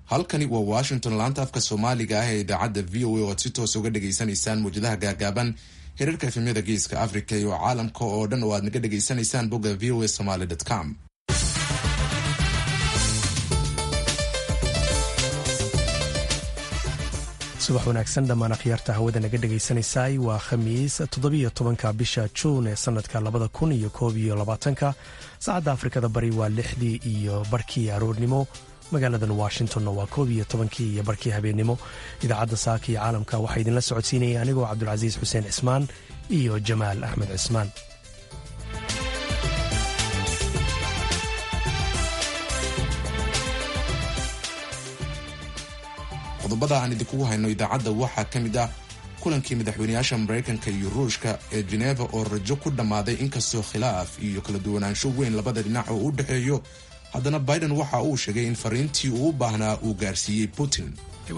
halkani waa washington laanta afka soomaaliga ah ee idaacadda v o a oo aad si toos uga dhagaysanaysaan muwjadaha gaagaaban hirarka efemyada geeska africa iyo caalamka oo dhan oo aad naga dhagaysanaysaan bogga v o a somaly com subax wanaagsan dhammaan akhyaarta hawada naga dhagaysanaysay waa khamiis toddobiyo tobanka bisha juun ee sanadka labada kun iyo koob iyo labaatanka saacadda afrikada bari waa lixdii iyo barkii aroornimo magaaladan washingtonna waa koob iyo tobankii iyo barkii habeennimo idaacadda saaka iyo caalamka waxaa idinla socodsiinaya anigoo cabdulcasiis xuseen cismaan iyo jamaal axmed cismaan qodobada aan idinkugu hayno idaacadda waxaa ka mid ah kulankii madaxweyneyaasha maraykanka iyo ruushka ee jeneva oo rajo ku dhammaaday inkastoo khilaaf iyo kala duwanaansho weyn labada dhinac oo u dhexeeyo haddana biden waxa uu sheegay in fariintii uu u baahnaa uu gaarsiiyey putin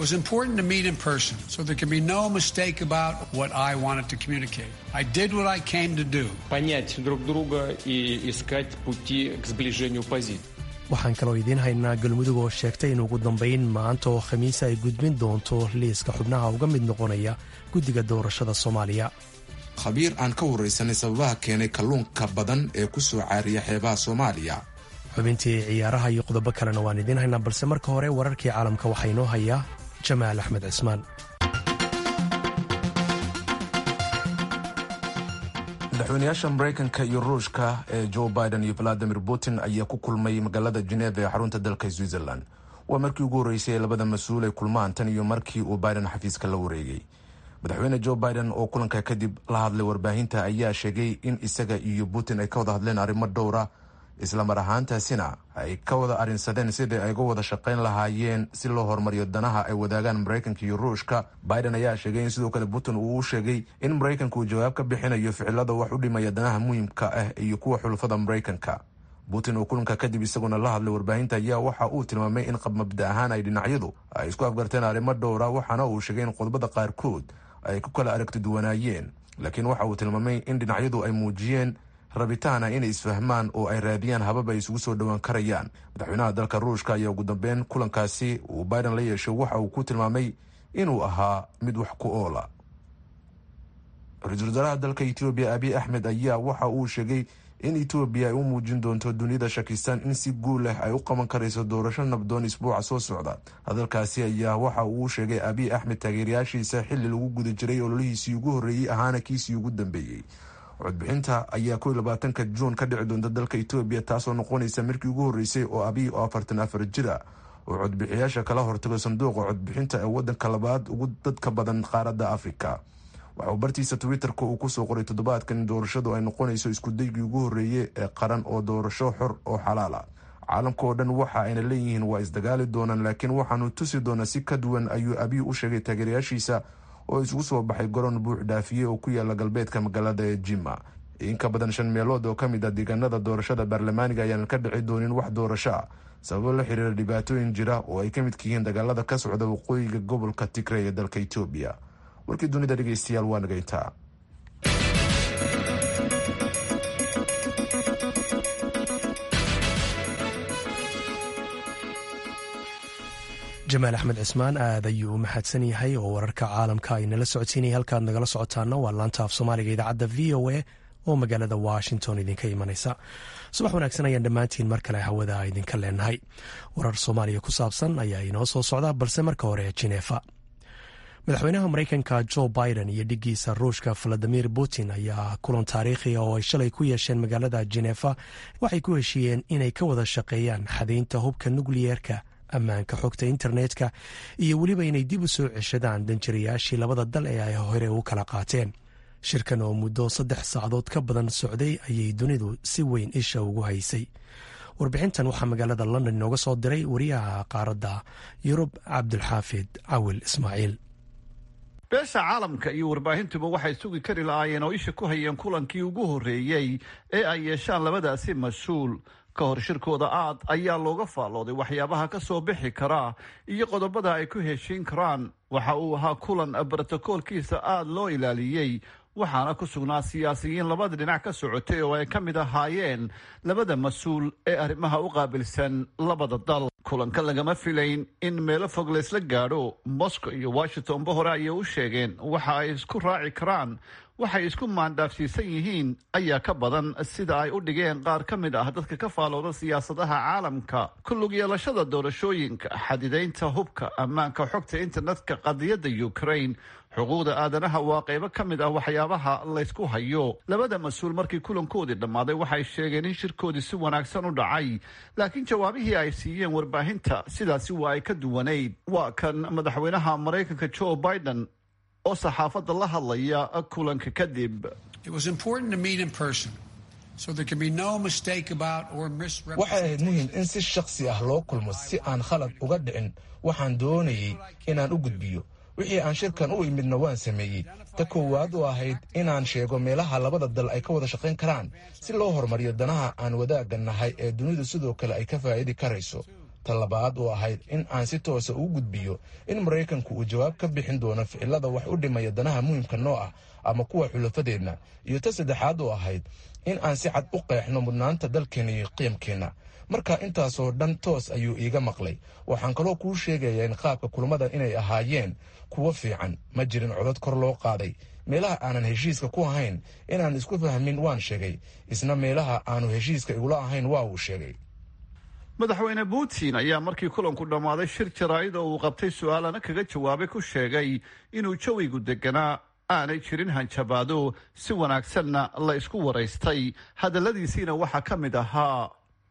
понять друг друга и искать пути к сближению позиций. waxaan kaloo idiin haynaa galmudug oo sheegtay in ugu dambayn maanta oo khamiisa ay gudbin doonto liiska xubnaha uga mid noqonaya guddiga doorashada soomaaliya khabiir aan ka waraysanay sababaha keenay kalluunka badan ee ku soo caariya xeebaha soomaaliya xubintii ciyaaraha iyo qodobo kalena waan idiin haynaa balse marka hore wararkii caalamka waxaa inoo hayaa jamaal axmed cismaan madaxweyneyaasha maraykanka iyo ruushka ee joe biden iyo valadimir putin ayaa ku kulmay magaalada geneva ee xarunta dalka switzerland waa markii ugu horreysay ee labada mas-uul ay kulmaan tan iyo markii uu biden xafiiska la wareegay madaxweyne joe biden oo kulanka kadib la hadlay warbaahinta ayaa sheegay in isaga iyo putin ay ka wada hadleen arrimo dhowra islamar ahaantaasina ay ka wada arrinsadeen sidii ay uga wada shaqayn lahaayeen si loo horumariyo danaha ay wadaagaan maraykanka iyo ruushka biden ayaa sheegay in sidoo kale putin uu u sheegay in maraykanka uu jawaab ka bixinayo ficilada wax u dhimaya danaha muhiimka ah iyo kuwa xulufada maraykanka putin oo kulanka kadib isaguna la hadlay warbaahinta ayaa waxa uu tilmaamay in qabmabda ahaan ay dhinacyadu ay isku afgarteen arrimo dhowra waxaana uu sheegay in qodobada qaarkood ay ku kala aragti duwanaayeen laakiin waxa uu tilmaamay in dhinacyadu ay muujiyeen rabitaana inay isfahmaan oo ay raadiyaan habab ay isugu soo dhowaan karayaan madaxweynaha dalka ruushka ayaa ugu dambeyn kulankaasi uu biden la yeeshay waxa uu ku tilmaamay inuu ahaa mid wax ku oola ra-iisul wasaaraha dalka etoobiya abiy axmed ayaa waxa uu sheegay in etoobiya ay u muujin doonto dunida shakistan in si guul leh ay u qaban karayso doorasho nabdoon isbuuca soo socda hadalkaasi ayaa waxa uu sheegay abiy axmed taageerayaashiisa xilli lagu guda jiray ololihiisii ugu horreeyey ahaana kiisii ugu dambeeyey codbixinta ayaa ko labaatanka juun ka dhici doonta dalka etoobiya taasoo noqonaysa markii ugu horreysay oo abiy oo afartan afar jir ah oo codbixiyaasha kala hortago sanduuqa codbixinta ee wadanka labaad ugu dadka badan qaaradda afrika waxauu bartiisa twitter-ka uu kusoo qoray toddobaadkan in doorashadu ay noqonayso iskudaygii ugu horreeyey ee qaran oo doorasho xor oo xalaal ah caalamka oo dhan waxa ayna leeyihiin waa isdagaali doonaan laakiin waxaanu tusi doonaa si ka duwan ayuu abiy u sheegay taageerayaashiisa oo isugu soo baxay garoon buux dhaafiye oo ku yaala galbeedka magaalada ee jima in ka badan shan meelood oo ka mid ah deegaanada doorashada baarlamaaniga ayaanan ka dhici doonin wax doorasho ah sababo la xiriira dhibaatooyin jira oo ay ka midka yihiin dagaalada ka socda waqooyiga gobolka tigray ee dalka etoobiya warkii dunida dhegeystayaal waa naga intaa jamaal axmed cismaan aad ayuu u mahadsan yahay oo wararka caalamka ay nala socodsiinaya halkaad nagala socotaana waa laanta af soomaaliga idaacadda v o a oo magaalada washington idinka imanaysa subax wanaagsan ayaan dhammaantiin mar kale hawada idinka leenahay warar soomaaliya ku saabsan ayaa inoo soo socda balse marka hore jinefa madaxweynaha maraykanka jo biden iyo dhigiisa ruushka valadimir putin ayaa kulan taariikhiga oo ay shalay ku yeesheen magaalada jenefa waxay ku heshiiyeen inay ka wada shaqeeyaan xadaynta hubka nukliyeerka ammaanka xogta internetka iyo weliba inay dib u soo ceshadaan danjirayaashii labada dal ee ay hore u kala qaateen shirkan oo muddo saddex saacadood ka badan socday ayay dunidu si weyn isha ugu haysay warbixintan waxaa magaalada london inooga soo diray wariyaha qaaradda yurub cabdulxaafid cawil ismaaciil beesha caalamka iyo warbaahintuba waxay sugi kari lahaayeen oo isha ku hayeen kulankii ugu horreeyey ee ay yeeshaan labadaasi mas-uul ka hor shirkooda aad ayaa looga faallooday waxyaabaha ka soo bixi karaa iyo qodobada ay ku heshiin karaan waxa uu ahaa kulan brotokoolkiisa aada loo ilaaliyey waxaana ku sugnaa siyaasiyiin labada dhinac ka socotay oo ay ka mid ahaayeen labada mas-uul ee arrimaha u qaabilsan labada dal kulanka lagama filayn in meelo fog laysla gaadho moscow iyo washingtonba hore ayay u sheegeen waxa ay isku raaci karaan waxay isku maandhaafsiisan yihiin ayaa ka badan sida ay u dhigeen qaar ka mid ah dadka ka faalooda siyaasadaha caalamka ku lug yeelashada doorashooyinka xadidaynta hubka ammaanka xogta internetka qadiyadda ukraine xuquuqda aadanaha waa qaybo ka mid ah waxyaabaha laysku hayo labada mas-uul markii kulankoodii dhammaaday waxay sheegeen in shirkoodii si wanaagsan u dhacay laakiin jawaabihii ay siiyeen warbaahinta sidaasi waa ay ka duwanayd waa kan madaxweynaha maraykanka joe biden oo saxaafadda la hadlaya kulanka kadib waxay ahayd muhiim in si shakhsi ah loo kulmo si aan khalad uga dhicin waxaan doonayay inaan u gudbiyo wixii aan shirkan u imidna waan sameeyey ta koowaad oo ahayd inaan sheego meelaha labada dal ay ka wada shaqayn karaan si loo horumariyo danaha aan wadaagga nahay ee dunidu sidoo kale ay ka faa'idi karayso ta labaad oo ahayd in aan si toosa ugu gudbiyo in maraykanku uu jawaab ka bixin doono ficilada wax u dhimaya danaha muhiimka noo ah ama kuwa xulafadeenna iyo ta saddexaad oo ahayd in aan si cad u qeexno mudnaanta dalkeenna iyo qiimkeenna marka intaasoo dhan toos ayuu iiga maqlay waxaan kaloo kuu sheegayaa in qaabka kulmadan inay ahaayeen kuwo fiican ma jirin codad kor loo qaaday meelaha aanan heshiiska ku ahayn inaan isku fahmin waan sheegay isna meelaha aanu heshiiska igula ahayn waa uu sheegay madaxweyne putin ayaa markii kulanku dhammaaday shir jaraa'id oo uu qabtay su-aalana kaga jawaabay ku sheegay inuu jawigu deganaa aanay jirin hanjabaado si wanaagsanna la isku waraystay hadalladiisiina waxaa ka mid ahaa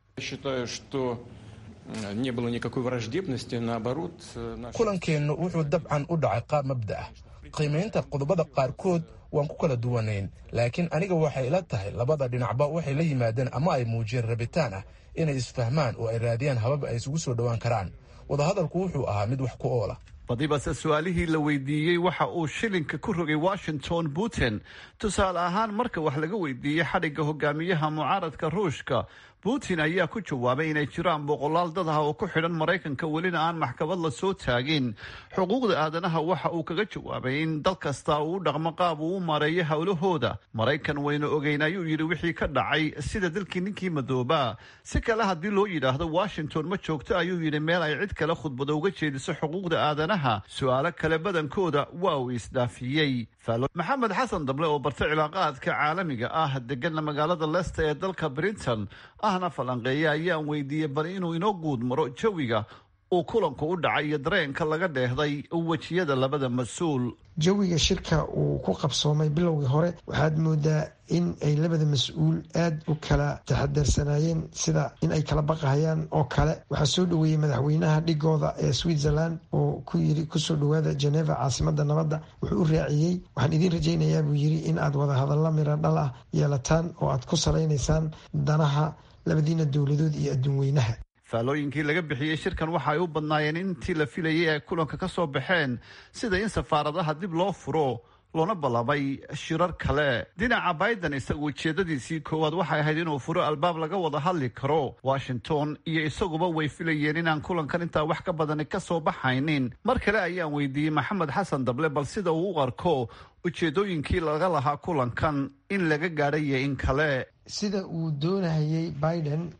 kulankeennu wuxuu dabcan u dhacay qaab mabda ah qiimaynta qodobada qaarkood waan ku kala duwanayn laakiin aniga waxay ila tahay labada dhinacba waxay la yimaadeen ama ay muujiyeen rabitaan ah inay isfahmaan oo ay raadiyaan habab ay isugu soo dhowaan karaan wadahadalku wuxuu ahaa mid wax ku oola badibase su-aalihii la weydiiyey waxa uu shilinka ku rogay washington putin tusaale ahaan marka wax laga weydiiyey xadhigga hogaamiyaha mucaaradka ruushka putin ayaa ku jawaabay inay jiraan boqolaal dad ah oo ku xidhan maraykanka welina aan maxkamad la soo taagin xuquuqda aadanaha waxa uu kaga jawaabay in dal kasta uu u dhaqmo qaab uu u maareeyo howlahooda maraykan waynu ogeyn ayuu yidhi wixii ka dhacay sida dalkii ninkii madoobaa si kale haddii loo yidhaahdo washington ma joogto ayuu yidhi meel ay cid kale khudbado uga jeediso xuquuqda aadanaha su-aalo kale badankooda waa uu isdhaafiyey maxamed xasan dable oo bartay cilaaqaadka caalamiga ah degana magaalada leicester ee dalka britain ahna falanqeeya ayaan weydiiyey bal inuu inoo guud maro jawiga uu kulanku u dhacay iyo dareenka laga dheehday wejiyada labada mas-uul jawiga shirka uu ku qabsoomay bilowgii hore waxaad moodaa in ay labada mas-uul aada u kala taxadarsanaayeen sida in ay kala baqahayaan oo kale waxaa soo dhoweeyey madaxweynaha dhigooda ee switzerland oo ku yiri kusoo dhowaada geneva caasimada nabadda wuxuu u raaciyey waxaan idiin rajaynayaa buu yiri in aad wada hadalla miro dhal ah yeelataan oo aad ku salaynaysaan danaha labadiina dowladood iyo adduun weynaha faalooyinkii laga bixiyey shirkan waxa ay u badnaayeen intii la filayay ay kulanka ka soo baxeen sida in safaaradaha dib loo furo loona ballamay shirar kale dhinaca biden isagu ujeedadiisii koowaad waxay ahayd inuu furo albaab laga wada hadli karo washington iyo isaguba way filayeen inaan kulankan intaa wax ka badani ka soo baxaynin mar kale ayaan weydiiyey maxamed xasan dable bal sida uu u arko ujeedooyinkii laga lahaa kulankan in laga gaadhayo in kale sida uu doonahayey biden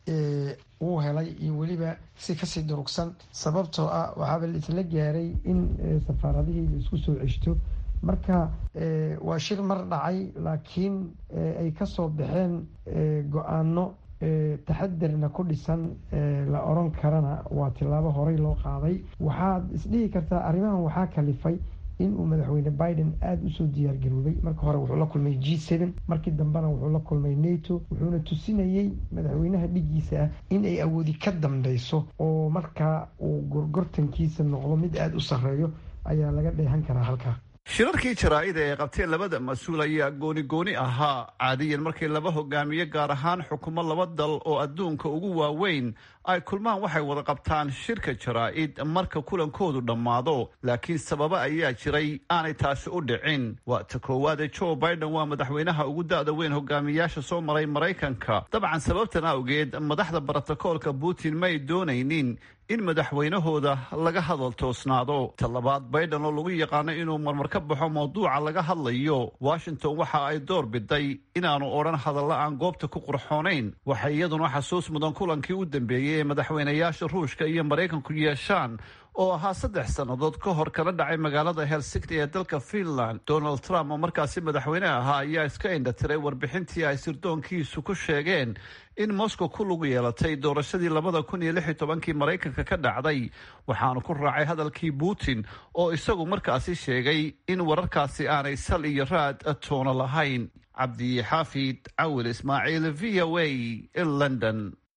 uu helay iyo weliba si kasii durugsan sababtoo ah waxaaba laisla gaaray in safaaradihii la isku soo ceshto marka waa shir mar dhacay laakiin ay kasoo baxeen go-aano taxadarna ku dhisan la oran karana waa tilaabo horey loo qaaday waxaad isdhihi kartaa arrimahan waxaa kalifay in uu madaxweyne biden aada usoo diyaargaroobay marka hore wuxuu la kulmay g seven markii dambena wuxuu la kulmay nato wuxuuna tusinayey madaxweynaha dhigiisa ah in ay awoodi ka dambeyso oo markaa uu gorgortankiisa noqdo mid aada u sarreeyo ayaa laga dheehan karaa halkaa shirarkii jaraa'ida ee qabteen labada mas-uul ayaa gooni gooni ahaa caadiyan markii laba hogaamiye gaar ahaan xukumo laba dal oo adduunka ugu waaweyn ay kulmaan waxay wada qabtaan shirka jaraa'id marka kulankoodu dhammaado laakiin sababa ayaa jiray aanay taasi u dhicin waa ta koowaade joe biden waa madaxweynaha ugu da-da weyn hogaamiyaasha soo maray maraykanka dabcan sababtan awgeed madaxda brotokoolka putin may doonaynin in madaxweynahooda laga hadal toosnaado talabaad baydhan oo lagu yaqaano inuu marmar ka baxo mawduuca laga hadlayo washington waxa ay door biday inaanu odhan hadalla aan goobta ku qurxoonayn waxay iyaduna xasuus mudan kulankii u dambeeyey ee madaxweynayaasha ruushka iyo maraykanku yeeshaan oo ahaa saddex sannadood ka hor kala dhacay magaalada helsinki ee dalka finland donald trump oo markaasi madaxweyne ahaa ayaa iska indhatiray warbixintii ay sirdoonkiisu ku sheegeen in moscow ku lug yeelatay doorashadii labada kun iyo lix iyo tobankii maraykanka ka dhacday waxaanu ku raacay hadalkii putin oo isagu markaasi sheegay in wararkaasi aanay sal iyo raad toono lahayn cabdi xaafid cawil ismaaciil v o a london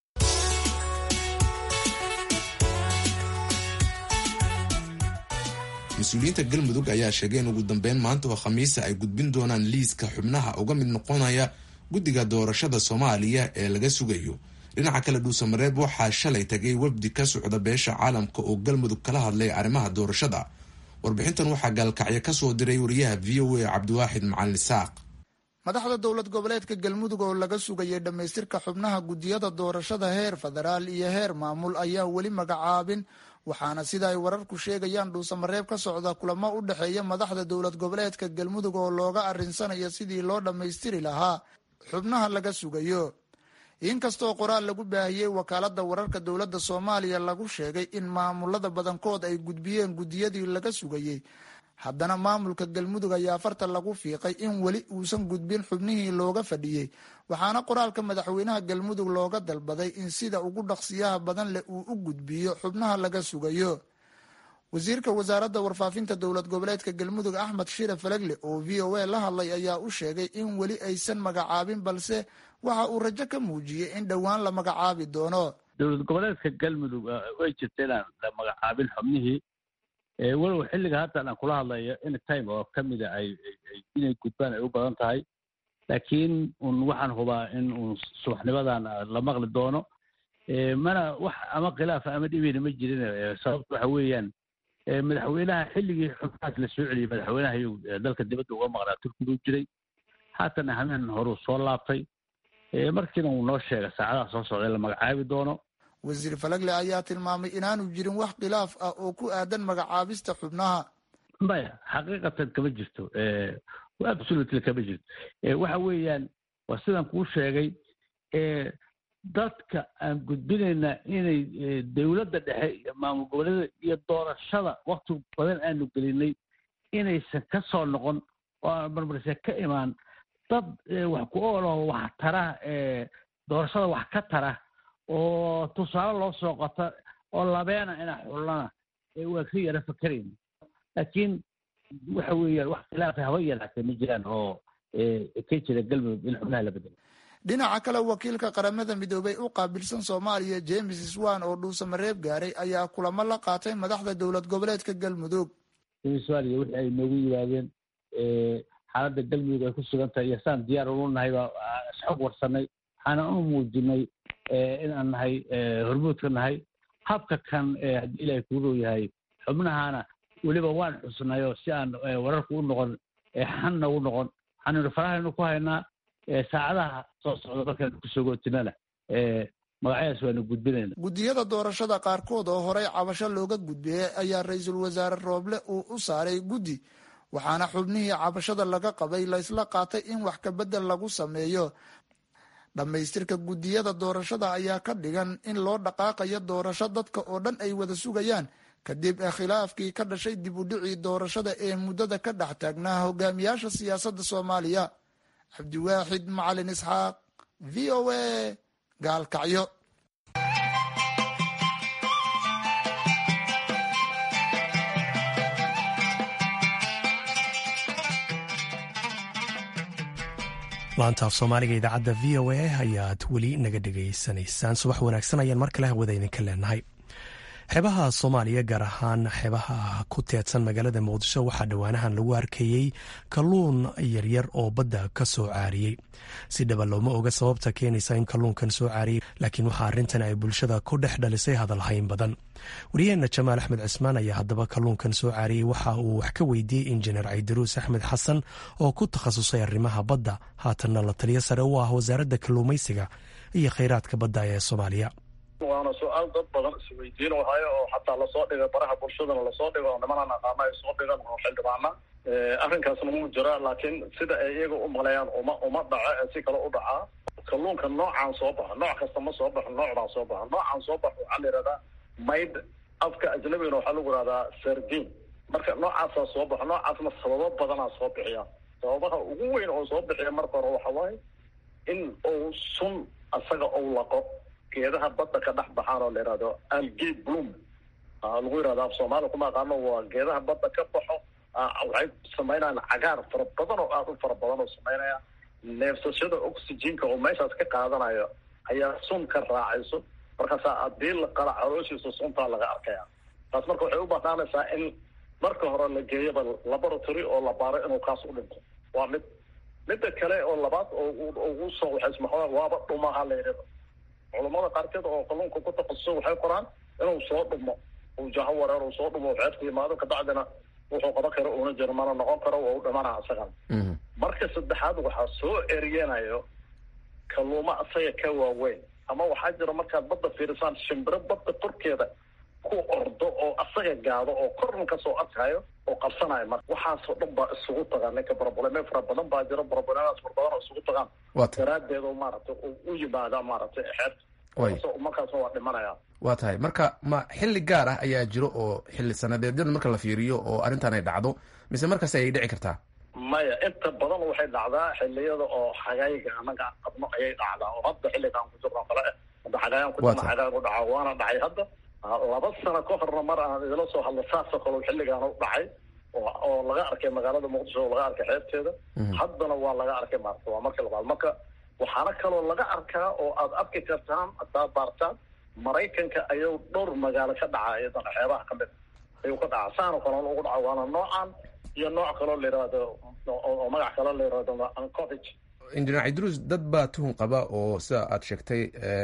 mas-uuliyiinta galmudug ayaa sheegay in ugu dambeyn maanta oo khamiisa ay gudbin doonaan liiska xubnaha uga mid noqonaya guddiga doorashada soomaaliya ee laga sugayo dhinaca kale dhuusamareeb waxaa shalay tagay wafdi ka socda beesha caalamka oo galmudug kala hadlay arrimaha doorashada warbixintan waxaa gaalkacyo kasoo diray wariyaha v o a cabdiwaaxid macalin isaaq madaxda dowlad goboleedka galmudug oo laga sugayay dhammaystirka xubnaha guddiyada doorashada heer federaal iyo heer maamul ayaa weli magacaabin waxaana sida ay wararku sheegayaan dhuusamareeb ka socda kulamo u dhexeeya madaxda dowlad goboleedka galmudug oo looga arinsanayo sidii loo dhammaystiri lahaa xubnaha laga sugayo inkastoo qoraal lagu baahiyey wakaalada wararka dowladda soomaaliya lagu sheegay in maamulada badankood ay gudbiyeen guddiyadii laga sugayey haddana maamulka galmudug ayaa farta lagu fiiqay in weli uusan gudbin xubnihii looga fadhiyey waxaana qoraalka madaxweynaha galmudug looga dalbaday in sida ugu dhaqsiyaha badan leh uu u gudbiyo xubnaha laga sugayo wasiirka wasaaradda warfaafinta dowlad goboleedka galmudug axmed shire falegle oo v o a la hadlay ayaa u sheegay in weli aysan magacaabin balse waxa uu rajo ka muujiyey in dhowaan la magacaabi doono dowlad goboleedka galmudug way jirta inaan la magacaabin xubnihii walow xilliga haddan aan kula hadlayo in time oo ka mida ay inay gudbaan ay u badan tahay laakiin un waxaan hubaa in uun subaxnimadan la maqli doono mana wax ama khilaafa ama dhibina ma jirin sababta waxa weeyaan madaxweynaha xilligii xubnahaas la soo celiyey madaxweynaha iyuu dalka dibadda uga maqnaa turkigu jiray haatana hameen horuu soo laabtay markiina uu noo sheega saacadaha soo socda in la magacaabi doono wasiir falagle ayaa tilmaamay inaanu jirin wax khilaaf ah oo ku aadan magacaabista xubnaha maya xaqiiqatan kama jirto absolutely kama jirto waxa weeyaan waa sidaan kuu sheegay dadka aan gudbinaynaa inay dowladda dhexe iyo maamul goboleeda iyo doorashada wakti badan aanu gelinay inaysan ka soo noqon oo aan marmarse ka imaan dad wax ku ooloo wax tara doorashada wax ka tara oo tusaale loo soo qota oo labeena inaa xullana waa ka yara fakerayna laakiin waxa weeyaan wax khilaafa haba yaraatee ma jiraan oo ka jira galmudug in xubnaha la bedelo dhinaca kale wakiilka qaramada midoobay u qaabilsan soomaaliya james swan oo dhuusamareeb gaaray ayaa kulamo la qaatay madaxda dowlad goboleedka galmudug somaaliya wixii ay noogu yimaadeen xaaladda galmudug ay ku sugan tahay iyo saan diyaar ulu nahay baa isxog warsanay waxaana u muujinay in aan nahay hormuudka nahay habka kan haddii ilaahay kuu row yahay xubnahana weliba waan xusnayo si aan wararku u noqon xanna u noqon waxaannu farahaynu ku haynaa saacadaha soo socda markaan kusogootinana magacyadaas waanu gudbinayna guddiyada doorashada qaarkood oo horey cabasho looga gudbiyey ayaa ra-iisul wasaare rooble uu u saaray guddi waxaana xubnihii cabashada laga qabay laysla qaatay in wax kabedel lagu sameeyo dhammaystirka guddiyada doorashada ayaa ka dhigan in loo dhaqaaqayo doorasho dadka oo dhan ay wada sugayaan kadib khilaafkii ka dhashay dib u dhicii doorashada ee muddada ka dhex taagnaa hogaamiyaasha siyaasadda soomaaliya cabdiwaaxid macalin isxaaq v o a gaalkacyo laanta af soomaaliga idaacadda v o a ayaad weli naga dhegaysanaysaan subax wanaagsan ayaan mar kale hawada idinka leenahay xeebaha soomaaliya gaar ahaan xeebaha ku teedsan magaalada muqdisho waxaa dhowaanahan lagu arkayey kalluun yaryar oo badda ka soo caariyey si dhaba looma oga sababta keenaysa in kalluunkan soo caariyey laakiin waxaa arrintan ay bulshada ku dhex dhalisay hadalhayn badan wariyaheenna jamaal axmed cismaan ayaa haddaba kalluunkan soo caariyey waxa uu wax ka weydiiyey injineer caydaruus axmed xasan oo ku takhasusay arrimaha badda haatanna la taliyo sare u ah wasaaradda kalluumaysiga iyo khayraadka badda ee soomaaliya waa waana su-aal dad badan isweydiin hayo oo xataa lasoo dhigay baraha bulshadana lasoo dhigo oo nimanaan aqaana ay soo dhigan oo xildhibaana arrinkaasna muu jira laakiin sida ay iyaga u maleeyaan uma uma dhaco ee si kale u dhacaa kalluunka noocaan soo baxa nooc kasta ma soo baxo noocdaan soo baxa noocaan soo baxo waxaa la yihahdaa mayd afka ajnabigana waxaa lagu yihahdaa sardin marka noocaasaa soo baxo noocaasna sababo badanaa soo bixiya sababaha ugu weyn oo soo bixiya marka hore waxa waaye in uu sun asaga ou laqo geedaha badda ka dhex baxaan oo la yihahdo algay bloom lagu yihahdo af soomaaliya kuma aqaano waa geedaha badda ka baxo waxay samaynayaan cagaar fara badan oo aada u fara badan oo samaynaya neefsashada oxygenka oo meeshaas ka qaadanayo ayaa sun ka raacayso markaasaa haddii la qala calooshiisa suntaa laga arkaya taas marka waxay u banaanaysaa in marka hore la geeyaba laboratory oo la baaro inuu kaas u dhinto waa mid midda kale oo labaad oo ugu soo waxaysmaxo waaba dhumaha la yidhahdo culammada qaarkeed oo kalluunka ku takhasuso waxay qoraan inuu soo dhumo uu jaho wareer uu soo dhumo xeebta yimaado kabacdina wuxuu qaban karo uuna jiro mana noqon karo waa u dhimana isagan marka saddexaad waxaa soo eryenayo kalluuma asaga ka waaweyn ama waxaa jira markaad badda fiirisaan shimbiro badda korkeeda ku ordo oo asaga gaado oo korna kasoo arkayo oo qabsanayo marka waxaasoo dhan baa isugu tagaan ninka brobleme fara badan baa jira broblemadas fara badan oo isugu tagaan daraadeed oo maaragtay u yimaada maaragtay xeebta markaasna waa dhimanaya waa tahay marka ma xilli gaar ah ayaa jiro oo xilli sanadeedyada marka la fiiriyo oo arrintan ay dhacdo mise markaas ayay dhici kartaa maya inta badan waxay dhacdaa xiliyada oo xagayga anaga aan qabno ayay dhacdaa oo hadda xilligaan ku jirno kale hadda xagayaan ku jirno xagaag u dhaca waana dhacay hadda laba sano ka horna mar aan idila soo hadlo saasoo kale xilligaan u dhacay oo laga arkay magaalada muqdisho oo laga arkay xeebteeda haddana waa laga arkay maarata waa marka labaad marka waxaana kaloo laga arkaa oo aad arki kartaan haddaad baartaan maraykanka ayuu dhowr magaalo ka dhaca iyadana xeebaha kamid ayuu ka dhaca saano kaloon ugu dhaca waana noocan iyo nooc kaloo la yihahdo oo magac kaloo la yihahdo ancovage injineer cidruus dad baa tuhun qaba oo sida aad sheegtay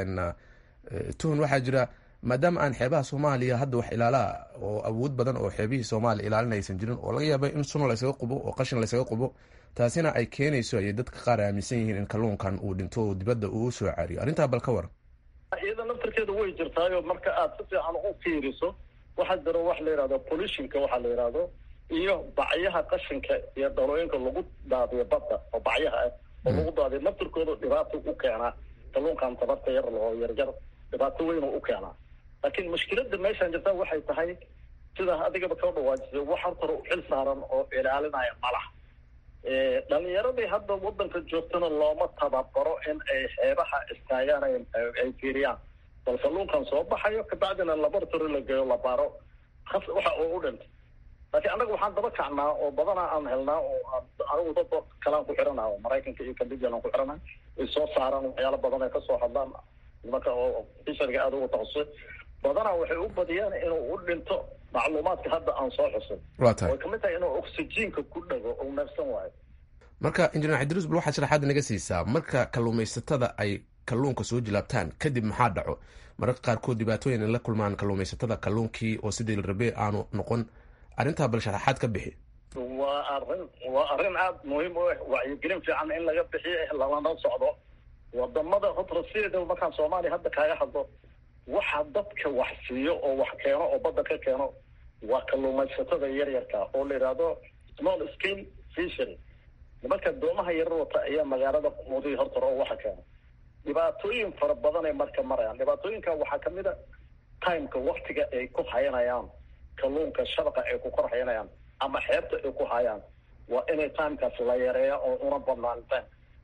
tuhun waxaa jira maadaama aan xeebaha soomaaliya hadda wax ilaalaa oo awood badan oo xeebihii soomaaliya ilaalin aysan jirin oo laga yaaba in sun laysaga qubo oo qashin laysaga qubo taasina ay keenayso ayay dadka qaar aaminsan yihiin in kalluunkan uu dhinto oo dibadda uu u soo cariyo arrintaa bal ka waran iyada naftarkeeda way jirtaayo marka aad si fiican u fiiriso waxaa jira wax la yihahdo pollutionka waxaa la yihahdo iyo bacyaha qashinka iyo dhalooyinka lagu daadiyo badda oo bacyaha ah oo lagu daadiyo naftarkooda dhibaato u keenaa kalluunkan tabarta yar oo yaryar dhibaato weyn oo u keenaa laakiin mushkilada meeshaan jirta waxay tahay sidaa adigaba ka dhawaajisay wax hortara u xil saaran oo ilaalinaya malax dhalinyaradii hadda wadanka joogtana looma tababaro in ay xeebaha istaagaan ay fiiriyaan bal kalluunkan soo baxayo kabacdina laboratory la geeyo la baaro waxa oo u dhintay laakiin annaga waxaan daba kacnaa oo badanaa aan helnaa oo anigu dad kalaan ku xirana oo maraykanka iyo canadian aan ku xirana ay soo saaraan waxyaalo badan ay kasoo hadlaan nimanka oo fisharga aada ugu takhasusay badanaa waxay u badiyaan inuu u dhinto macluumaadka hadda aan soo xusin waa tahay way kamid tahay inuu oxygenka ku dhago ou neefsan waayo marka injineer cidruus bal waxaad sharaxaad naga siisaa marka kalluumaysatada ay kalluunka soo jilaabtaan kadib maxaa dhaco mararka qaarkood dhibaatooyin ay la kulmaan kalluumaysatada kalluunkii oo sidii la rabee aanu noqon arrintaa bal sharaxaad ka bixi waa arrin waa arrin aada muhiim u ah wacyigelin fiican in laga bixiyo lalana socdo wadamada horta sideeda markaan soomaaliya hadda kaaga hadlo waxa dadka wax siiyo oo wax keeno oo badda ka keeno waa kalluumaysatada yaryarka oo la yidhaahdo small scale fishery nimanka doomaha yarar wata ayaa magaalada quudiya hortar oo waxa keena dhibaatooyin fara badan ay marka marayaan dhibaatooyinka waxaa kamid a timeka waktiga ay ku hayanayaan kalluunka shabaqa ay ku kor hayanayaan ama xeebta ay ku hayaan waa inay timekaas la yareeya oo una badnaan time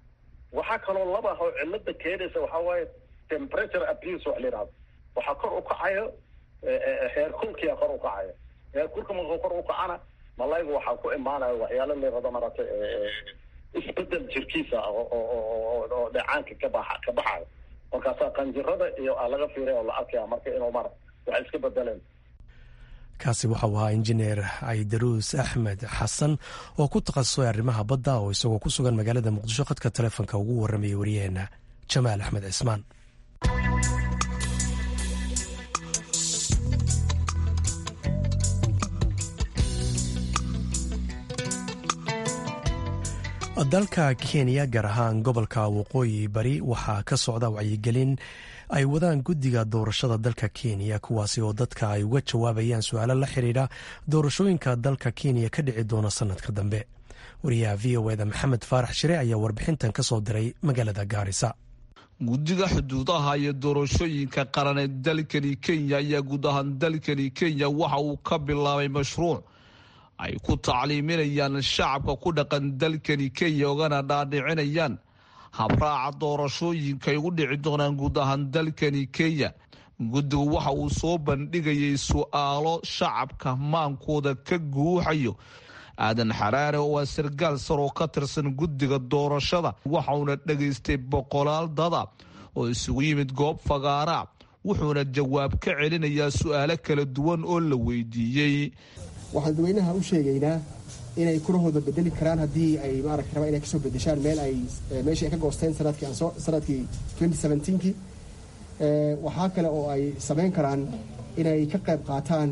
waxaa kaloo laba oo cilada keenaysa waxaa waaye temperature abuse wax la yidhahdo waxaa kor u kacayo heerkulkia kor u kacayo heerkulka markuu kor u kacana malayga waxaa ku imaanaya waxyaalo la yirahdo maratay isbedel jirkiisa oo dheecaanka kabaxa ka baxayo markaasaa qanjirada iyo aa laga fiiraya oo la arkaya marka inuu mara waxay iska bedeleen kaasi waxau ahaa injineer caydaruus axmed xasan oo ku takhasusay arrimaha badda oo isagoo ku sugan magaalada muqdisho khadka telefonka ugu warramaya waryaheena jamaal axmed cismaan dalka kenya gaar ahaan gobolka waqooyi bari waxaa ka socda wacyigelin ay wadaan guddiga doorashada dalka kenya kuwaasi oo dadka ay uga jawaabayaan su-aalo la xiriira doorashooyinka dalka kenya ka dhici doona sanadka dambe wariyaha v o eda maxamed faarax shire ayaa warbixintan ka soo diray magaalada gaarisa guddiga xuduudaha iyo doorashooyinka qaran ee dalkani kenya ayaa guud ahaan dalkani kenya waxa uu ka bilaabay mashruuc ay ku tacliiminayaan shacabka ku dhaqan dalkani kenya ogana dhaadhicinayaan habraaca doorashooyinka ay ugu dhici doonaan guud ahaan dalkani kenya guddigu waxa uu soo bandhigayay su-aalo shacabka maankooda ka guuxayo aadan xaraare oo waa sargaal sar oo ka tirsan guddiga doorashada waxauna dhegaystay boqolaal dada oo isugu yimid goob fagaara wuxuuna jawaab ka celinayaa su-aalo kala duwan oo la weydiiyey waxaan dadweynaha u sheegaynaa inay kurahooda bedeli karaan haddii ay maaragta rabaan inay kasoo bedeshaan meel ay meeshii ay ka goosteen sanadkii aan soo sanadkii twenty seventeenkii waxaa kale oo ay samayn karaan inay ka qayb qaataan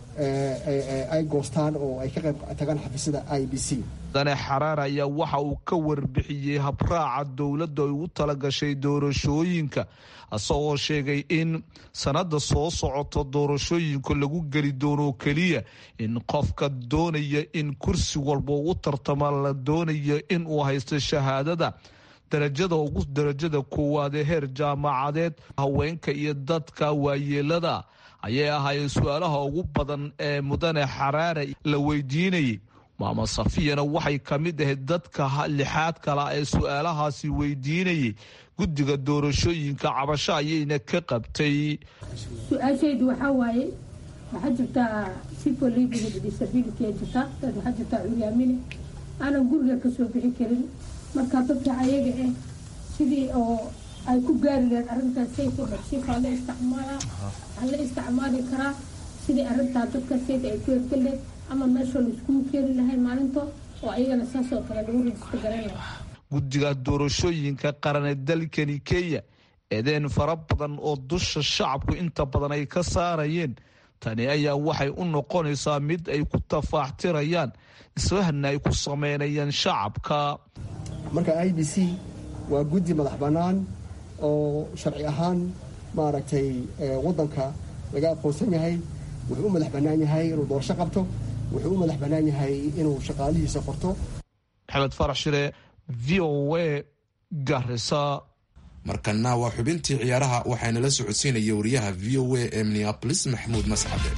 ay goostaan oo ay ka qayb tagaan xafiisyada i b c dane xaraar ayaa waxa uu ka warbixiyey habraaca dowladda ay ugu talagashay doorashooyinka isagoo sheegay in sanada soo socoto doorashooyinka lagu geli doono keliya in qofka doonaya in kursi walba ugu tartama la doonayo in uu haysto shahaadada darajada ugu darajada koowaad ee heer jaamacadeed haweenka iyo dadka waayeelada ayay ahaayeen su-aalaha ugu badan ee mudane xaraare la weydiinayay maama safiyana waxay ka mid ahayd dadka lixaad kala ee su-aalahaasi weydiinayay guddiga doorashooyinka cabasho ayayna ka qabtay su-aashaydu waxaa waaye waxaa jirtaa sipolibiga disability jirta dad waxaa jirtaa curyaamine aanan guriga kasoo bixi karin marka dadka ayaga ah sidii oo ay ku gaari lahayd arrintaas sayfa dhaqsifa la isticmaala waxaa la isticmaali karaa sidii arrintaa dadka sayda ay ku ergaleed ama meesha laiskugu keeni lahay maalinta oo ayagana saasoo kale lagu rajista garan lahaa guddiga doorashooyinka qaran ee dalkani kenya eedeen fara badan oo dusha shacabku inta badan ay ka saarayeen tani ayaa waxay u noqonaysaa mid ay ku tafaaxtirayaan isfahna ay ku sameynayaan shacabka marka i b c waa guddi madax bannaan oo sharci ahaan maaragtay waddanka laga aqoonsan yahay wuxuu u madax bannaan yahay inuu doorasho qabto wuxuu u madax bannaan yahay inuu shaqaalihiisa qorto maxamed farax shire v o a garisa markana waa xubintii ciyaaraha waxaana la socodsiinaya wariyaha v o a ee minneabolis maxamuud mascade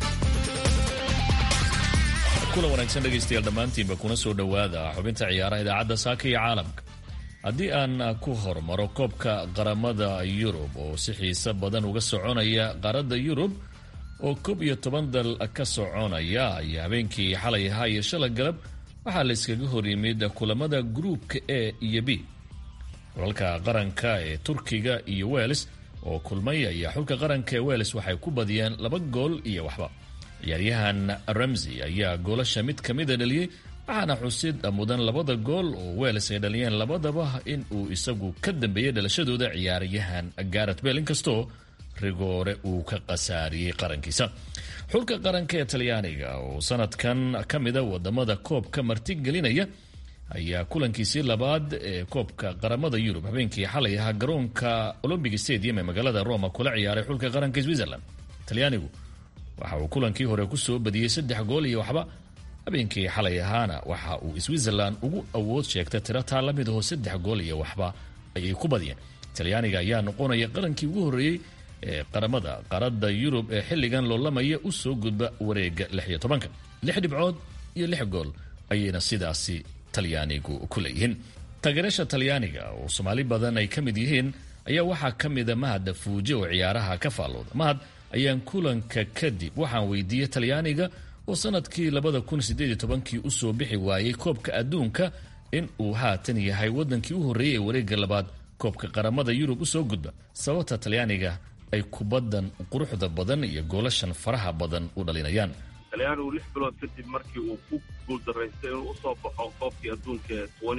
kulan wanaagsan dhegaystayaal dhammaantiinba kuna soo dhowaada xubinta ciyaaraha idaacadda saaka iyo caalamka haddii aan ku hormaro koobka qaramada yurub oo si xiise badan uga soconaya qaaradda yurub oo koob iyo toban dal ka soconaya ayaa habeenkii xalay ahaa iyo shalay galab waxaa la iskaga hor yimid kulamada gruupka a iyo b xulalka qaranka ee turkiga iyo wels oo kulmay ayaa xulka qaranka ee wels waxay ku badiyeen laba gool iyo waxba ciyaaryahan ramsey ayaa goolasha mid ka mida dhaliyey waxaana xusid mudan labada gool oo wels ay dhaliyeen labadaba in uu isagu ka dambeeyey dhalashadooda ciyaaryahan garet bel inkastoo rigoore uu ka khasaariyey qarankiisa xulka qaranka ee talyaaniga oo sanadkan ka mida wadamada koobka martigelinaya ayaa kulankiisii labaad ee koobka qaramada yurub habeenkii xalay ahaa garoonka olombic stadium ee magaalada roma kula ciyaaray xulka qaranka switzerland talyaanigu waxa uu kulankii hore kusoo badiyey saddex gool iyo waxba habeenkii xalay ahaana waxa uu switzerland ugu awood sheegtay tiro taa la mid aho saddex gool iyo waxba ayay ku badiyeen talyaaniga ayaa noqonaya qarankii ugu horreeyey ee qaramada qaarada yurub ee xilligan loolamaya u soo gudba wareega lix iyo tobanka lix dhibcood iyo lix gool ayayna sidaasi talyaanigu ku leeyihiin taageerasha talyaaniga oo soomaali badan ay ka mid yihiin ayaa waxaa ka mida mahad fuuje oo ciyaaraha ka faallooda mahad ayaan kulanka kadib waxaan weydiiyey talyaaniga oo sanadkii labada kun sideed iyo tobankii usoo bixi waayey koobka adduunka in uu haatan yahay wadankii u horreeyey ee wareega labaad koobka qaramada yurub usoo gudba sababta talyaaniga ay kubaddan quruxda badan iyo goolashan faraha badan u dhalinayaan talyaanigu lix bilood kadib markii uu ku guuldaraystay inuu usoo baxo koobkii adduunka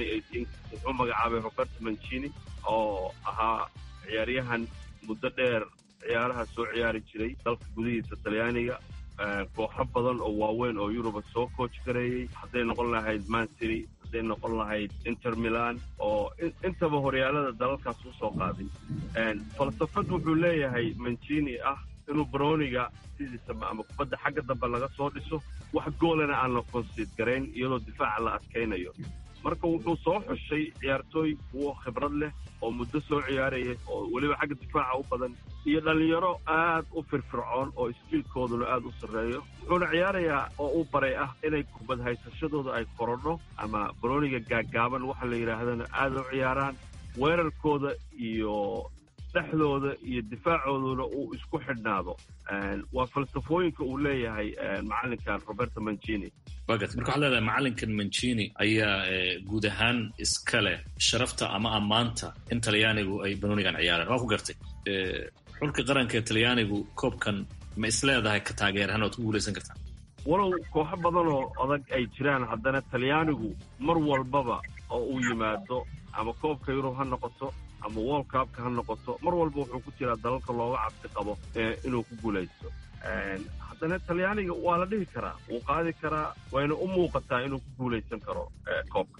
wuxuu magacaabay roberto mancini oo ahaa ciyaaryahan muddo dheer ciyaaraha soo ciyaari jiray dalka gudihiisa talyaaniga kooxo badan oo waaweyn oo yuruba soo kooj gareeyey hadday noqon lahayd mancity hadday noqon lahayd inter milan oo intaba horyaalada dalalkaas usoo qaaday falsafad wuxuu leeyahay mancini ah inuu broniga sidiisaba ama kubadda xagga dambe laga soo dhiso wax goolana aan la konsiid garayn iyadoo difaaca la adkaynayo marka wuxuu soo xushay ciyaartooy kuwo khibrad leh oo muddo soo ciyaaraya oo weliba xagga difaaca u badan iyo dhallinyaro aad u firfircoon oo iskiilkooduna aad u sarreeyo wuxuuna ciyaarayaa oo u baray ah inay kubad haysashadooda ay korodho ama broniga gaaggaaban waxa la yidhaahdana aad u ciyaaraan weerarkooda iyo dhexdooda iyo difaacooduna uu isku xidhnaado waa falsafooyinka uu leeyahay macalinkan roberto mancini wagat marka waxad leedahay macalinkan mancini ayaa guud ahaan iska leh sharafta ama ammaanta in talyaanigu ay banoonigan ciyaaraan waa ku gartay xulka qaranka ee talyaanigu koobkan ma isleedahay ka taageerahaan oad ku guulaysan kartaa walow kooxo badanoo adag ay jiraan haddana talyaanigu mar walbaba oo uu yimaado ama koobka yurub ha noqoto ama world cupka ha noqoto mar walba wuxuu ku jiraa dalalka looga cabsi qabo inuu ku guulaysto haddana talyaaniga waa la dhihi karaa wuu qaadi karaa wayna u muuqataa inuu ku guulaysan karo koobka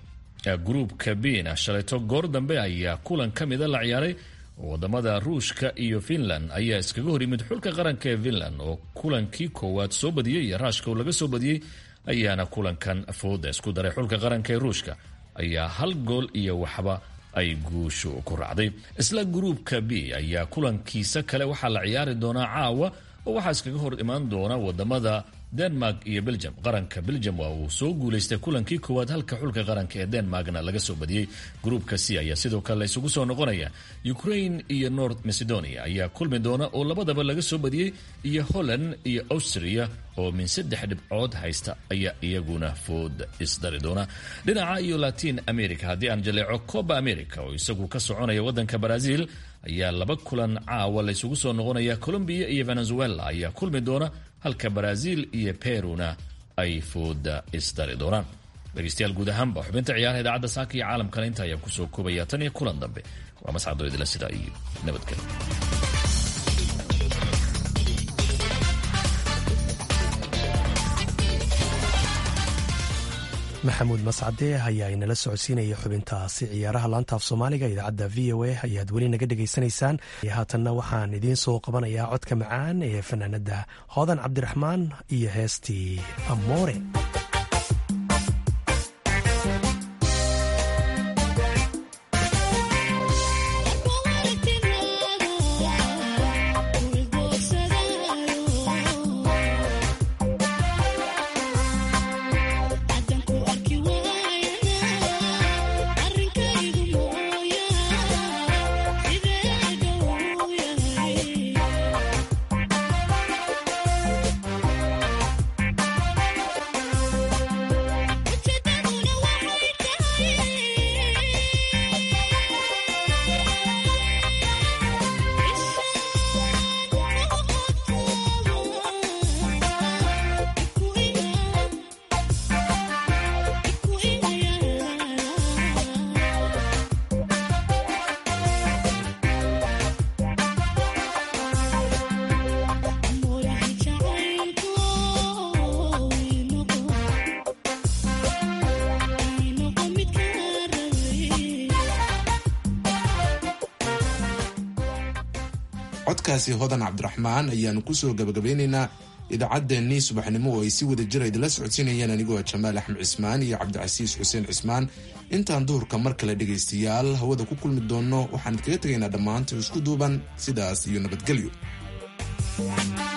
gruubka bina shalayto goor dambe ayaa kulan ka mida la ciyaaray wadamada ruushka iyo finland ayaa iskaga hor yimid xulka qaranka ee finland oo kulankii koowaad soo badiyey iyo raashka uu laga soo badiyey ayaana kulankan fooda isku daray xulka qaranka ee ruushka ayaa hal gool iyo waxba ay guushu ku raacday isla gruubka b ayaa kulankiisa kale waxaa la ciyaari doonaa caawa oo waxaa iskaga hor imaan doona wadamada denmark iyo belgium qaranka belgium waa uu soo guulaystay kulankii koowaad halka xulka qaranka ee denmarkna laga soo badiyey gruubka c ayaa sidoo kale la isugu soo noqonaya ukraine iyo north macedonia ayaa kulmi doona oo labadaba laga soo badiyey iyo holland iyo austria oo min saddex dhibcood haysta ayaa iyaguna food isdari doona dhinaca iyo latin america haddii aan jaleeco coba america oo isagu ka soconaya wadanka brazil ayaa laba kulan caawa la isugu soo noqonaya colombia iyo venezuela ayaa kulmi doona halka brazil iyo peruna ay fooda isdari doonaan dhegeystayaal guud ahaanba xubinta ciyaaraha idaacadda saaka iyo caalamkana inta ayaan kusoo koobaya tan iyo kulan dambe waa mascado idila sidaa iyo nabadgelyo maxamuud mascade ayaa inala socodsiinaya xubintaasi ciyaaraha laantaaf soomaaliga idaacadda v o a ayaad weli naga dhegaysanaysaan haatanna waxaan idiin soo qabanayaa codka macaan ee fanaanada hoodan cabdiraxmaan iyo heestii amoore codkaasi hodan cabdiraxmaan ayaanu kusoo gabagabeynaynaa idaacaddeenii subaxnimo oo ay si wada jira idinla socodsiinayeen anigoo jamaal axmed cismaan iyo cabdicasiis xuseen cismaan intaan duhurka mar kale dhegaystayaal hawada ku kulmi doonno waxaan idkaga tegaynaa dhammaanta isku duuban sidaas iyo nabadgelyo